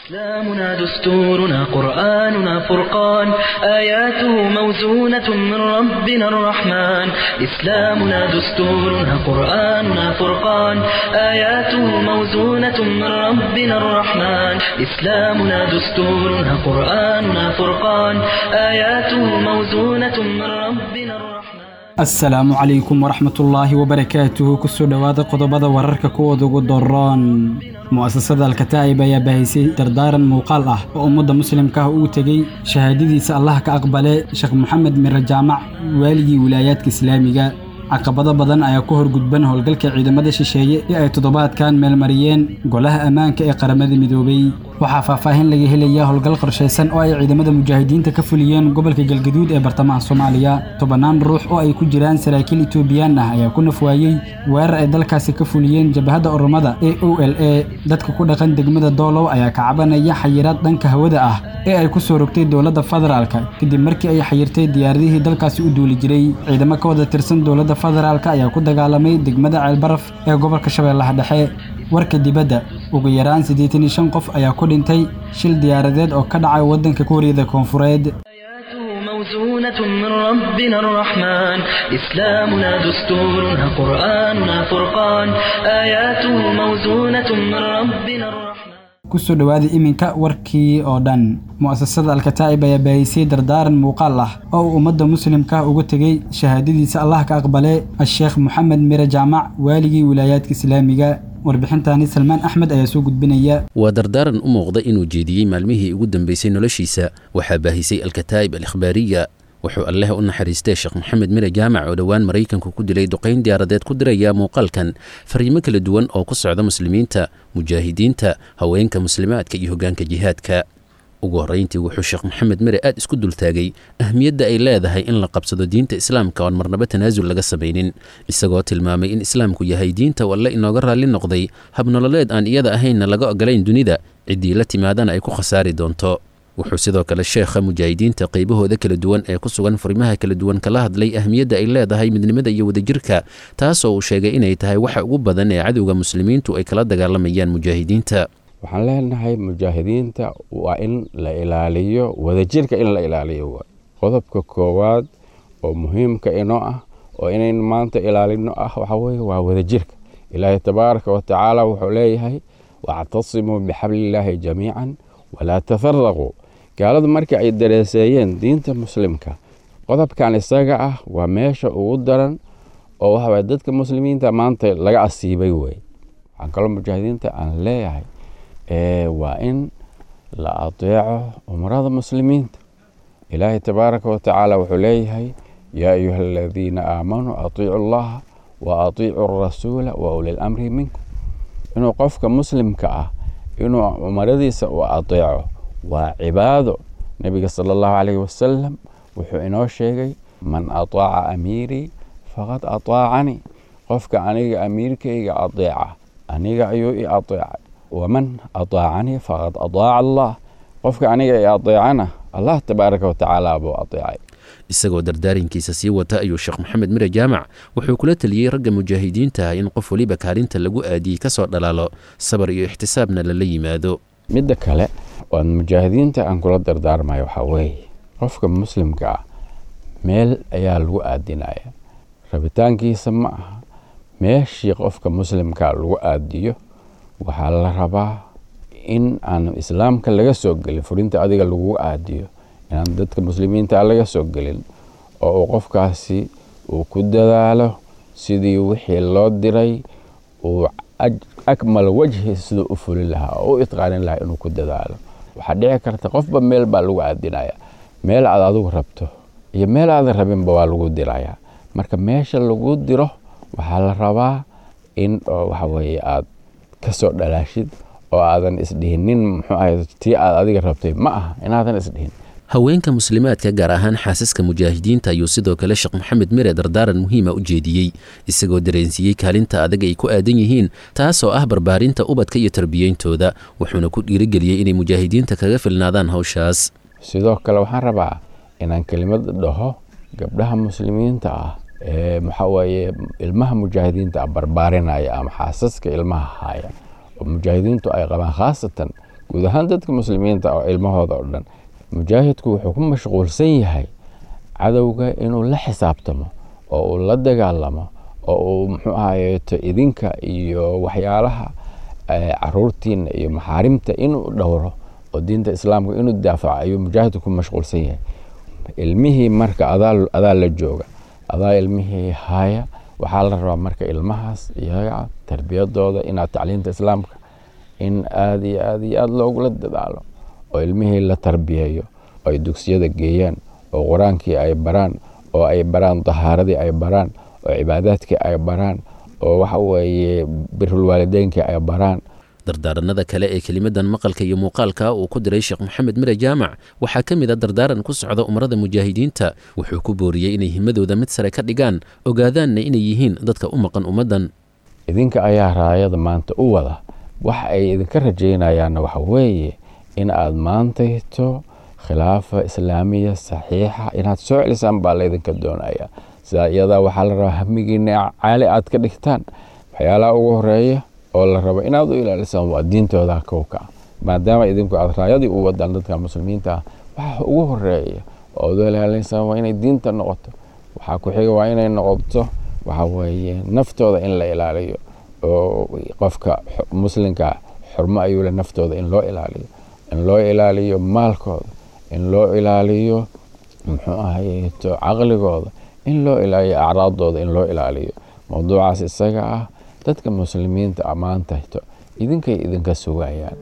إسلامنا دستورنا قرآننا فرقان آياته موزونة من ربنا الرحمن إسلامنا دستورنا قرآننا فرقان آياته موزونة من ربنا الرحمن إسلامنا دستورنا قرآننا فرقان آياته موزونة من ربنا الرحمن asalaamu calaykum waraxmatullaahi wabarakaatuhu kusoo dhowaada qodobada wararka kuwooda ugu doroon mu'asasada alkataa'ib ayaa baahisay dardaaran muuqaal ah oo ummadda muslimka ah uu tegey shahaadadiisa allah ka aqbale sheekh moxamed mire jaamac waaligii wilaayaadka islaamiga caqabado badan ayaa ku horgudban howlgalka ciidamada shisheeye ee ay toddobaadkan meelmariyeen golaha ammaanka ee qaramada midoobay waxaa faahfaahin laga helayaa howlgal qorshaysan oo ay ciidamada mujaahidiinta ka fuliyeen gobolka galgaduud ee bartamaha soomaaliya tobannaan ruux oo ay ku jiraan saraakiil etoobiyaan ah ayaa ku nafwaayey weerar ay dalkaasi ka fuliyeen jabhadda oromada ee o l a dadka ku dhaqan degmada doolow ayaa ka cabanaya xayiraad dhanka hawada ah ee ay ku soo rogtay dowladda federaalka kadib markii ay xayirtay diyaaradihii dalkaasi u duuli jiray ciidamo ka wada tirsan dowladda federaalk ayaa ku dagaalamay degmada ceelbaraf ee gobolka shabeellaha dhexe warka dibadda ugu yaraan siddeetan iyo shan qof ayaa ku dhintay shil diyaaradeed oo ka dhacay waddanka kuuriyada koonfureed آياته موزونة من ربنا الرحمن إسلامنا دستورنا قرآننا فرقان آياته موزونة من ربنا الرحمن kusoo dhowaada iminka warkii oo dhan mu'asasada alkataa'ib ayaa baahisay dardaaran muuqaal ah oo uu ummadda muslimka uga tegey shahaadadiisa allah ka aqbale asheekh moxamed mire jaamac waaligii wilaayaadka islaamiga warbixintaani salmaan axmed ayaa soo gudbinaya waa dardaaran u muuqda inuu jeediyey maalmihii ugu dambeysay noloshiisa waxaa baahisay alkataa'ib alikhbaariya wuxuu alleh u naxariistay sheekh moxamed mire jaamac oo dhowaan maraykanku ku dilay duqayn diyaaradeed ku diraya muuqaalkan fariimo kala duwan oo ku socda muslimiinta mujaahidiinta haweenka muslimaadka iyo hoggaanka jihaadka ugu horrayntii wuxuu sheekh moxamed mire aad isku dultaagay ahmiyadda ay leedahay in la qabsado diinta islaamka oon marnaba tanaasul laga samaynin isagoo tilmaamay in islaamku yahay diinta walle inooga raalli noqday habnololeed aan iyada ahaynna laga ogolayn dunida ciddii la timaadana ay ku khasaari doonto wuxuu sidoo kale sheekha mujaahidiinta qaybahooda kala duwan ee ku sugan furimaha kala duwan kala hadlay ahmiyadda ay leedahay midnimada iyo wadajirka taasoo uu sheegay inay tahay waxa ugu badan ee cadowga muslimiintu ay kala dagaalamayaan mujaahidiinta waxaan leenahay mujaahidiinta waa in la ilaaliyo wadajirka in la ilaaliyo waay qodobka koowaad oo muhiimka inoo ah oo inayn maanta ilaalino ah waxa weye waa wadajirka ilaahay tabaaraka wa tacaala wuxuu leeyahay wactasimuu bixablillaahi jamiican walaa tafaraquu gaaladu markii ay dareeseeyeen diinta muslimka qodobkan isaga ah waa meesha ugu daran oo waxaway dadka muslimiinta maanta laga asiibay wey waxaan kaloo mujaahidiinta aan leeyahay waa in la adeeco umrada muslimiinta ilaahay tabaaraka wa tacaala wuxuu leeyahay yaa ayuha aladiina aamanuu atiicu allaha wa atiicu rasuula wa uli lamri minkum inuu qofka muslimka ah inuu umaradiisa u adeeco waa cibaado nebiga sala allahu calayhi wasalam wuxuu inoo sheegay man ataaca amiirii faqad ataacanii qofka aniga amiirkayga adeeca aniga ayuu i adeecay waman ataacanii faqad ataaca allah qofka aniga i adeecana allah tabaaraka wa tacaala buu adeecay isagoo dardaarinkiisa sii wata ayuu sheekh moxamed mire jaamac wuxuu kula teliyey ragga mujaahidiinta ah in qof weliba kaalinta lagu aadiyey ka soo dhalaalo sabar iyo ixtisaabna lala yimaado midda kale oan mujaahidiinta aan kula dardaarmayo waxaa weeye qofka muslimka ah meel ayaa lagu aadinaya rabitaankiisa ma aha meeshii qofka muslimka lagu aadiyo waxaa la rabaa in aan islaamka laga soo gelin furinta adiga lagu aadiyo inaan dadka muslimiinta laga soo gelin oo uu qofkaasi uu ku dadaalo sidii wixii loo diray uu akmal wajhi siduu u fulin lahaa oo u itqaanin lahaa inuu ku dadaalo waxaa dhici karta qofba meel baa lagu aadinaya meel aad adigu rabto iyo meel aadan rabinba waa lagu diraya marka meesha lagu diro waxaa la rabaa in waxaweye aad kasoo dhalaashid oo aadan isdhihinin muxuu ahay tii aad adiga rabtay ma aha inaadan isdhihin haweenka muslimaadka gaar ahaan xaasaska mujaahidiinta ayuu sidoo kale sheekh moxamed mire dardaaran muhiima u jeediyey isagoo dareensiiyey kaalinta adag ay ku aadan yihiin taasoo ah barbaarinta ubadka iyo tarbiyeyntooda wuxuuna ku dhiirigeliyey inay mujaahidiinta kaga filnaadaan hawshaas sidoo kale waxaan rabaa inaan kelimad dhaho gabdhaha muslimiinta ah ee maxaa weeye ilmaha mujaahidiinta ah barbaarinaya ama xaasaska ilmaha haya oo mujaahidiintu ay qabaan khaasatan guud ahaan dadka muslimiinta oo ilmahooda oo dhan mujaahidku wuxuu ku mashquulsan yahay cadowga inuu la xisaabtamo oo uu la dagaalamo oo uu muxuu ahayeeto idinka iyo waxyaalaha caruurtiina iyo maxaarimta inuu dhowro oo diinta islaamka inuu daafaco ayuu mujaahidku ku mashquulsan yahay ilmihii marka adaa la jooga adaa ilmihii haya waxaa la rabaa marka ilmahaas iyaga tarbiyadooda inaad tacliinta islaamka in aada iyo aada iyo aada loogula dadaalo oo ilmihii la tarbiyeeyo oo ay dugsiyada geeyaan oo qur-aankii ay baraan oo ay baraan dahaaradii ay baraan oo cibaadaadkii ay baraan oo waxa weeye birulwaalideynkii ay baraan dardaaranada kale ee kelimadan maqalka iyo muuqaalka uu ku diray sheekh maxamed mire jaamac waxaa ka mid a dardaaran ku socda umarada mujaahidiinta wuxuu ku booriyey inay himadooda mid sare ka dhigaan ogaadaanna inay yihiin dadka u maqan ummaddan idinka ayaa raayada maanta u wada waxa ay idinka rajaynayaanna waxa weeye in aad maantayto khilaafa islaamiya saxiixa inaad soo celisaan baa laydinka doonaya sidaa iyadaa waxaa la rabaa hamigiina caali aad ka dhigtaan waxyaalaha ugu horeeya oo la rabo inaad u ilaalisaan waa diintooda kowka maadaama idinku aad raayadii u wadaan dadka muslimiinta ah waxa ugu horeeya oo ad u ilaalinsaan waa inay diinta noqoto waxaa ku xiga waa inay noqoto waxa weeye naftooda in la ilaaliyo oo qofka muslimka xurmo ayuu le naftooda in loo ilaaliyo in loo ilaaliyo maalkooda in loo ilaaliyo muxuu ahayeeto caqligooda in loo ilaaliyo acraadooda in loo ilaaliyo mowduucaas isaga ah dadka muslimiinta ammaantahto idinkay idinka sugayaan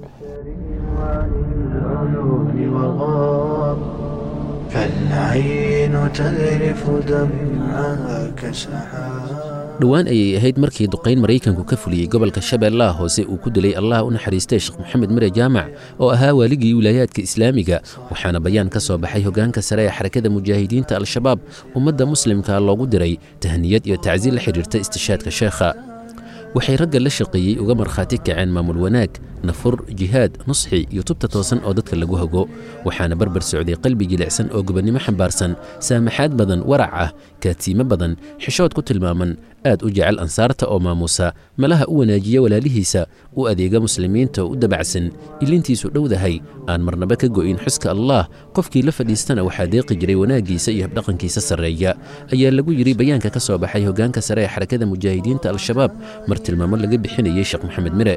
فالعين تذرف دمعها كسحاب dhowaan ayay ahayd markii duqayn maraykanku ka fuliyey gobolka shabeellaha hoose uu ku dilay allah u naxariistay sheekh maxamed mire jaamac oo ahaa waaligii wilaayaadka islaamiga waxaana bayaan ka soo baxay hoggaanka sare ee xarakada mujaahidiinta al-shabaab ummadda muslimka loogu diray tahniyad iyo tacsiil la xidhiirta istishaadka sheekha waxay ragga la shaqeeyey uga markhaati kaceen maamul wanaag nafur jihaad nusxi iyo tubta toosan oo dadka lagu hago waxaana barbar socday qalbi jilicsan oo gobonnimo xambaarsan saamaxaad badan warac ah kaatiimo badan xishood ku tilmaaman aad u jecel ansaarta oo maamuusa malaha u wanaajiya walaalihiisa u adeega muslimiinta oo u dabacsan ilintiisu dhowdahay aan marnaba ka go'in xuska allaah qofkii la fadhiistana waxaa deeqi jiray wanaaggiisa iyo habdhaqankiisa sarreeya ayaa lagu yidhi bayaanka ka soo baxay hoggaanka sare ee xarakada mujaahidiinta al-shabaab mar tilmaamo laga bixinayey sheekh maxamed mire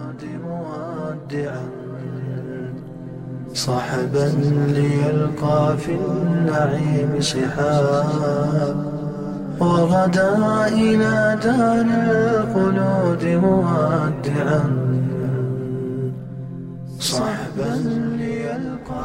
صحبا ليلقى في النعيم سحاب وغدا إلى دار الخلود مودعا صحبا ليلقى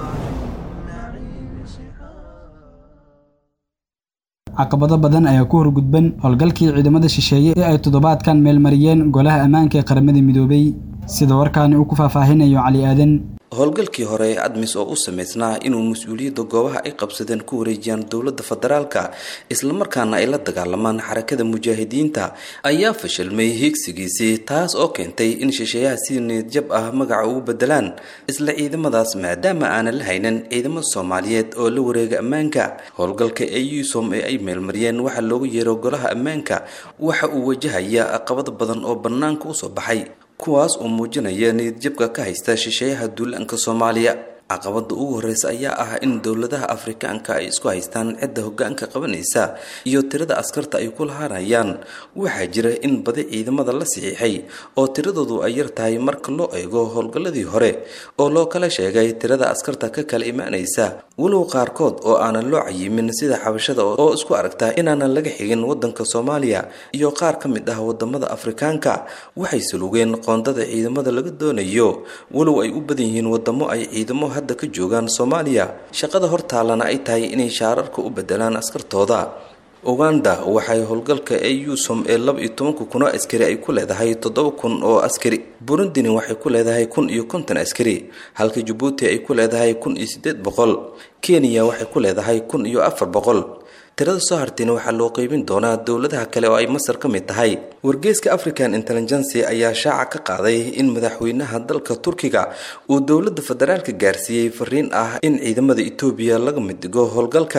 caqabado badan ayaa ku horgudban howlgalkii ciidamada shisheeye ee ay toddobaadkan meelmariyeen golaha ammaanka ee qaramada midoobay sida warkaani uu ku faahfaahinayo cali aadan howlgalkii hore ee admis oo u samaysnaa inuu mas-uuliyadda goobaha ay qabsadeen ku wareejiyaan dowladda federaalka islamarkaana ay la dagaalamaan xarakada mujaahidiinta ayaa fashilmay hiigsigiisii taas oo keentay in shisheeyaha si niyadjab ah magaca ugu bedelaan isla ciidamadaas maadaama aanan la haynin ciidamo soomaaliyeed oo la wareega ammaanka howlgalka ee yusom ee ay meelmariyeen waxaa loogu yeero golaha ammaanka waxa uu wajahaya caqabado badan oo bannaanka usoo baxay kuwaas oo muujinaya niyadjabka ka haysta shisheeyaha duulaanka soomaaliya caqabada ugu horeysa ayaa ah in dowladaha afrikaanka ay isku haystaan cidda hogaanka qabanaysa iyo tirada askarta ay ku lahaanayaan waxaa jira in badi ciidamada la saxiixay oo tiradoodu ay yar tahay marka loo eego howlgalladii hore oo loo kala sheegay tirada askarta ka kala imaanaysa walow qaarkood oo aanan loo cayimin sida xabashada oo isku aragta inaanan laga xigin wadanka soomaaliya iyo qaar ka mid ah wadamada afrikaanka waxay sulugeen qoondada ciidamada laga doonayo walow ay u badan yihiin wadamo ay ciidamo hadda ka joogaan soomaaliya shaqada hortaalana ay tahay inay shaararka u bedelaan askartooda uganda waxay howlgalka ee yusom ee laba iyo tobanka kun oo askari ay ku leedahay toddoba kun oo askari burundini waxay ku leedahay kun iyo konton askari halka jabuuti ay ku leedahay kun iyo siddeed boqol kenya waxay ku leedahay kun iyo afar boqol tirada soo hartayna waxaa loo qeybin doonaa dowladaha kale oo ay masar ka mid tahay wargeyska african intelligency ayaa shaaca ka qaaday in madaxweynaha dalka turkiga uu dowladda federaalka gaarsiiyey fariin ah in ciidamada etoobiya laga mid dhigo howlgalka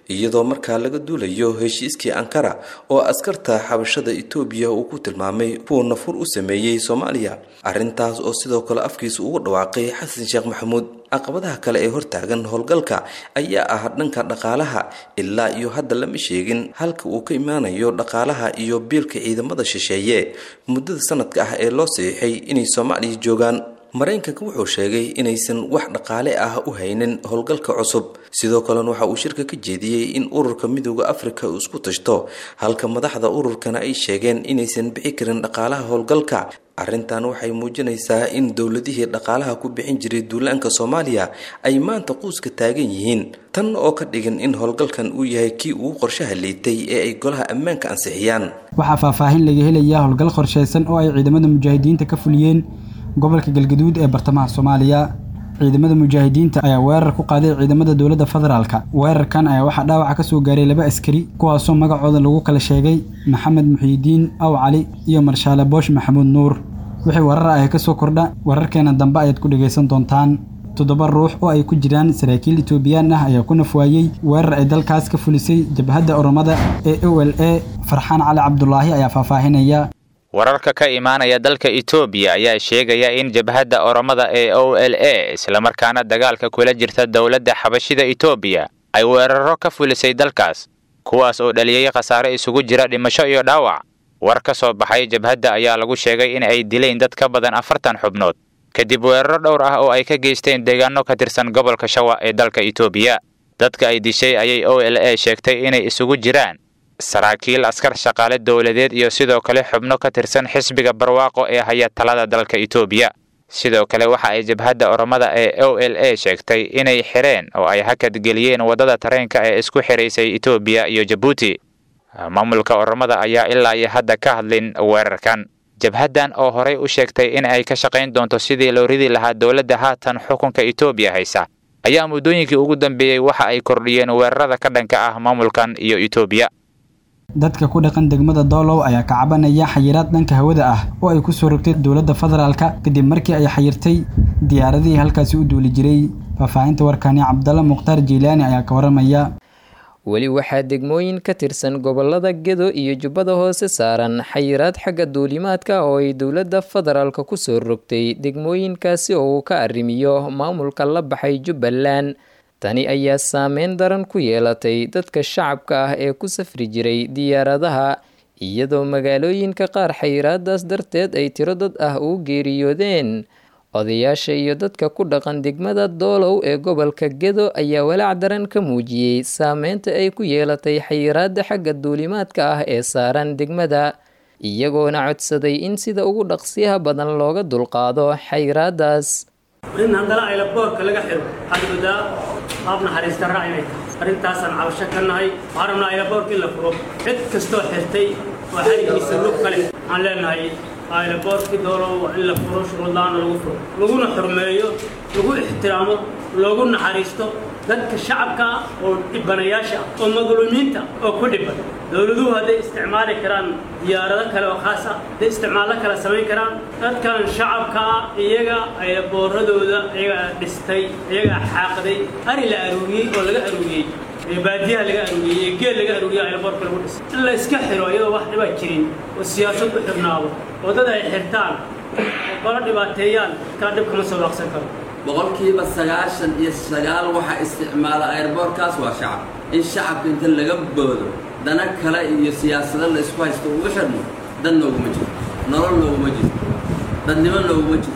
iyadoo markaa laga duulayo heshiiskii ankara oo askarta xabashada etoobiya uu ku tilmaamay kuwa nafur u sameeyey soomaaliya arrintaas oo sidoo kale afkiisa ugu dhawaaqay xasan sheekh maxamuud caqabadaha kale ee hortaagan howlgalka ayaa ah dhanka dhaqaalaha ilaa iyo hadda lama sheegin halka uu ka imaanayo dhaqaalaha iyo biilka ciidamada shisheeye muddada sanadka ah ee loo saxiixay inay soomaaliya joogaan maraykanka wuxuu sheegay inaysan wax dhaqaale ah u haynin howlgalka cusub sidoo kalena waxa uu shirka ka jeediyey in ururka midooda afrika uu isku tashto halka madaxda ururkana ay sheegeen inaysan bixi karin dhaqaalaha howlgalka arrintan waxay muujinaysaa in dowladihii dhaqaalaha ku bixin jiray duulaanka soomaaliya ay maanta quuska taagan yihiin tan oo ka dhigan in howlgalkan uu yahay kii ugu qorshaha liitay ee ay golaha ammaanka ansixiyaan waxaa faahfaahin laga helayaa howlgal qorshaysan oo ay ciidamada mujaahidiinta ka fuliyeen gobolka galgaduud ee bartamaha soomaaliya ciidamada mujaahidiinta ayaa weerar ku qaaday ciidamada dowladda federaalka weerarkan ayaa waxaa dhaawaca ka soo gaaray laba askari kuwaasoo magacooda lagu kala sheegay maxamed muxiidiin aw cali iyo marshaale boosh maxamuud nuur wixii warar ah ka soo kordha wararkeena dambe ayaad ku dhegaysan doontaan toddoba ruux oo ay ku jiraan saraakiil etoobiyaan ah ayaa ku nafwaayey weerar ay dalkaas ka fulisay jabhadda oromada ee o l a farxaan cali cabdulaahi ayaa faahfaahinaya wararka ka imaanaya dalka etoobiya ayaa sheegaya in jabhadda oromada ee o l a islamarkaana dagaalka kula jirta dowladda xabashida etoobiya ay weeraro ka fulisay dalkaas kuwaas oo dhaliyey khasaare isugu jira dhimasho iyo dhaawac war ka soo baxay jabhadda ayaa lagu sheegay in ay dileen dad ka badan afartan xubnood kadib weeraro dhowr ah oo ay ka geysteen deegaano ka tirsan gobolka shawa ee dalka etoobiya dadka ay dishay ayay o l a sheegtay inay isugu jiraan saraakiil askar shaqaale dowladeed iyo sidoo kale xubno ka tirsan xisbiga barwaaqo ee haya talada dalka etoobiya sidoo kale waxa ay jabhadda oromada ee o l a sheegtay inay xireen oo ay hakad geliyeen waddada tareenka ee isku xiraysay etoobiya iyo jabuuti maamulka oromada ayaa ilaa iyo hadda ka hadlin weerarkan jabhaddan oo horey u sheegtay in ay ka shaqayn doonto sidii loo ridi lahaa dowladda haatan xukunka etoobiya haysa ayaa muddooyinkii ugu dambeeyey waxa ay kordhiyeen weerarada ka dhanka ah maamulkan iyo etoobiya dadka ku dhaqan degmada doolow ayaa ka cabanaya xayiraad dhanka hawada ah oo ay ku soo rogtay dowladda federaalka kadib markii ay xayirtay diyaaradihii halkaasi u duuli jiray faahfaahinta warkani cabdalla mukhtaar jiilaani ayaa ka waramaya weli waxaa degmooyin ka tirsan gobolada gedo iyo jubbada hoose saaran xayiraad xagga duulimaadka oo ay dowladda federaalka ku soo rogtay degmooyinkaasi oo uu ka arrimiyo maamulka la baxay jubbaland tani ayaa saameyn daran ku yeelatay dadka shacabka ah ee ku safri jiray diyaaradaha iyadoo magaalooyinka qaar xayiraadaas darteed ay tiro dad ah ugu geeriyoodeen odayaasha iyo dadka ku dhaqan degmada doolow ee gobolka gedo ayaa walaac daran ka muujiyey saameynta ay ku yeelatay xayiraada xagga duulimaadka ah ee saaran degmada iyagoona codsaday in sida ugu dhaqsiyaha badan looga dulqaado xayiraadaas in haddana aylaboorka laga xiro waxaad moodaa qaab naxariista raac inay tahay arrintaasaan cabasho ka nahay waxaan rabnaa aylaboorka in la furo cid kastoo xirtay oo xarigiisa lug kale waxaan leenahay aylaboorkii doolow in la furo shuruudlaana lagu furo laguna xurmeeyo lagu ixtiraamo loogu naxariisto dadka shacabka ah oo dhibanayaasha ah oo madluumiinta oo ku dhiban dowladuhu hadday isticmaali karaan diyaarado kale oo khaas ah hadday isticmaallo kale samayn karaan dadkan shacabka ah iyaga ayabooradooda iyagaa dhistay iyagaa xaaqday ari la aruuriyey oo laga aruuriyey baadiyaha laga aruuriyey geel laga aruuriyey aylaboorka lagu dhisay in la iska xiro iyadoo wax dhibaa jirin oo siyaasad u xirnaado oo dad ay xirtaan oo kala dhibaateeyaan kala dhib kama soo waaqsan karo boqolkiiba sagaashan iyo sagaal waxaa isticmaala ayrboorkaas waa shacab in shacabka inta laga boodo dana kale iyo siyaasado la isku haysto uga xirno dad nooguma jirto nolol nooguma jirto dadnimo nooguma jirto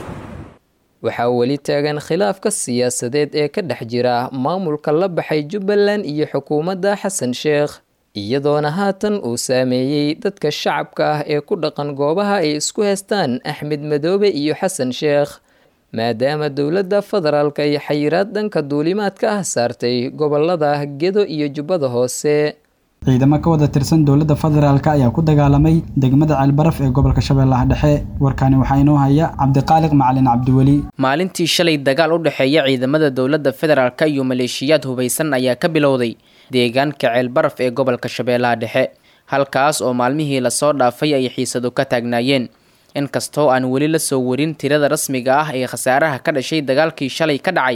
waxaa weli taagan khilaafka siyaasadeed ee ka dhex jira maamulka la baxay jubbaland iyo xukuumadda xasan sheekh iyadoona haatan uu saameeyey dadka shacabka ah ee ku dhaqan goobaha ay isku haystaan axmed madoobe iyo xasan sheekh maadaama dowladda federaalka ay xayiraad dhanka duulimaadka ah saartay gobolada gedo iyo jubbada hoose ciidamo ka wada tirsan dowladda federaalka ayaa ku dagaalamay degmada ceelbaraf ee gobolka shabeellaha dhexe warkani waxaa inoo haya cabdiqaaliq macalin cabdiweli maalintii shalay dagaal u dhexeeya ciidamada dowladda federaalka iyo maleeshiyaad hubaysan ayaa ka bilowday deegaanka ceelbaraf ee gobolka shabeellaha dhexe halkaas oo maalmihii lasoo dhaafay ay xiisadu ka taagnaayeen inkastoo aan weli la soo warin tirada rasmiga ah ee khasaaraha ka dhashay dagaalkii shalay ka dhacay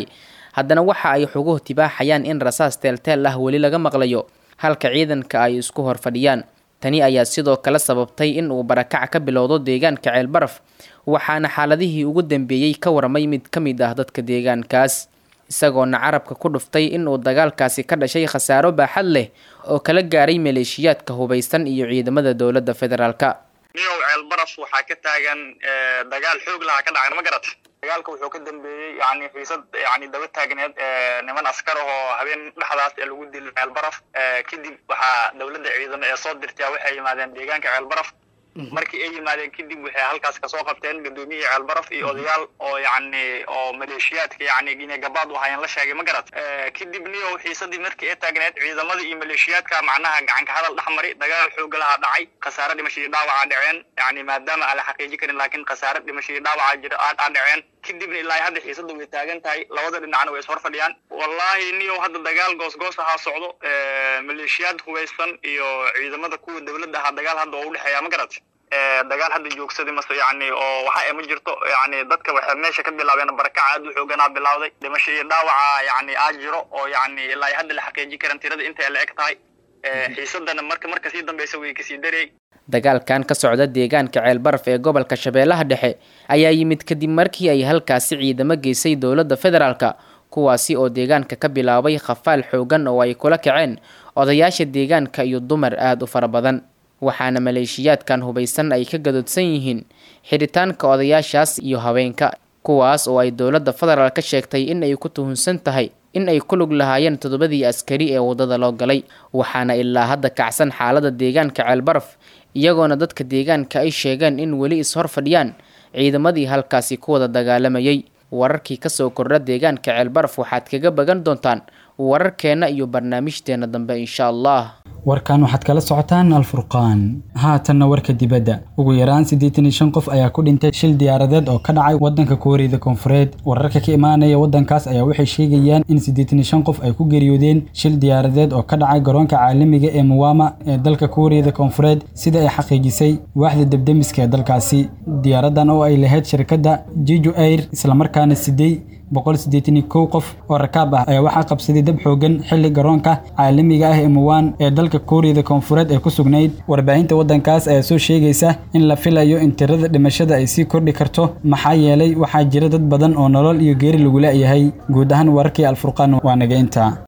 haddana waxa ay xoguhu tibaaxayaan in rasaas teelteel ah weli laga maqlayo halka ciidanka ay isku hor fadhiyaan tani ayaa sidoo kale sababtay in uu barakac ka bilowdo deegaanka ceelbaraf waxaana xaaladihii ugu dambeeyey ka warmay mid ka mid ah dadka deegaankaas isagoona carabka ku dhuftay in uu dagaalkaasi ka dhashay khasaaro baaxad leh oo kala gaaray maleeshiyaadka hubaysan iyo ciidamada dowladda federaalka niyow ceelbaraf waxaa ka taagan dagaal xoog lahaa ka dhacay ma garat dagaalka wuxuu ka dambeeyey yani xiisad yani daba taagneed niman askar ahoo habeen dhexdaas ee lagu dilay ceelbaraf kadib waxaa dowladda ciidamo ee soo dirtaya waxay yimaadeen deegaanka ceelbaraf markii ay yimaadeen kadib waxay halkaas kasoo qabteen gudoomiyihii ceelbaraf iyo odayaal oo yani oo maleeshiyaadka yani gine gabaad u hayeen la sheegay ma garat kadib niyow xiisadii markii ay taagneed ciidamadii iyo maleeshiyaadka macnaha gacanka hadal dhexmari dagaal xooga lahaa dhacay khasaare dhimashadii dhaawaca dhaceen yani maadaama aan la xaqiijin karin laakiin khasaare dhimashadii dhaawaca jira aa dhaceen kadibna ilaa hadda xiisada way taagan tahay labada dhinacna way ishor fadhiyaan wallahi niyow hadda dagaal goosgoos ahaa socdo maleeshiyaad hubaysan iyo ciidamada kuwa dowladda ahaa dagaal hadda oo udhexeeya ma garat dagaal hadda joogsaday mase yani oo waxa ma jirto yani dadka waxay meesha ka bilaabeen barakaca aad u xooganaa bilawday dhimasho iyo dhaawaca yani aa jiro oo yani ilaa hadda la xaqiijin karan tirada inta la eg tahay xiisadana marka marka sii dambeysa way kasii darey dagaalkan ka socda deegaanka ceelbaraf ee gobolka shabeellaha dhexe ayaa yimid kadib markii ay halkaasi ciidamo geysay dowladda federaalka kuwaasi oo deegaanka ka bilaabay khafaal xoogan oo ay kula kaceen odayaasha deegaanka iyo dumar aada u fara badan waxaana maleeshiyaadkan hubaysan ay ka gadoodsan yihiin xidhitaanka odayaashaas iyo haweenka kuwaas oo ay dowladda federaal ka sheegtay in ay ku tuhunsan tahay in ay ku lug lahaayeen toddobadii askari ee waddada loo galay waxaana ilaa hadda kacsan xaalada deegaanka ceelbaraf iyagoona dadka deegaanka ay sheegeen in weli is-hor fadhiyaan ciidamadii halkaasi ku wada dagaalamayay wararkii kasoo kordha deegaanka ceelbaraf waxaad kaga bagan doontaan wararkeenna iyo barnaamijteena dambe insha allah warkan waxaad kala socotaan alfurqaan haatanna warka dibadda ugu yaraan siddeetan iyo shan qof ayaa ku dhintay shil diyaaradeed oo ka dhacay waddanka kuuriyada koonfureed wararka ka imaanaya waddankaas ayaa waxay sheegayaan in siddeetan iyo shan qof ay ku geeriyoodeen shil diyaaradeed oo ka dhacay garoonka caalamiga ee muwama ee dalka kuuriyada koonfureed sida ay xaqiijisay waaxda debdemiska ee dalkaasi diyaaradan oo ay lahayd shirkadda jijo air islamarkaana sidey boqol siddeetan iyo kow qof oo rakaab ah ayaa waxaa qabsaday dab xoogan xilli garoonka caalamiga ah ee muwaan ee dalka kuuriyada koonfureed ee ku sugnayd warbaahinta waddankaas ayaa soo sheegaysa in la filayo in tirada dhimashada ay sii kordhi karto maxaa yeelay waxaa jira dad badan oo nolol iyo geeri lagu la'yahay guud ahaan wararkii alfurqaan waa naga intaa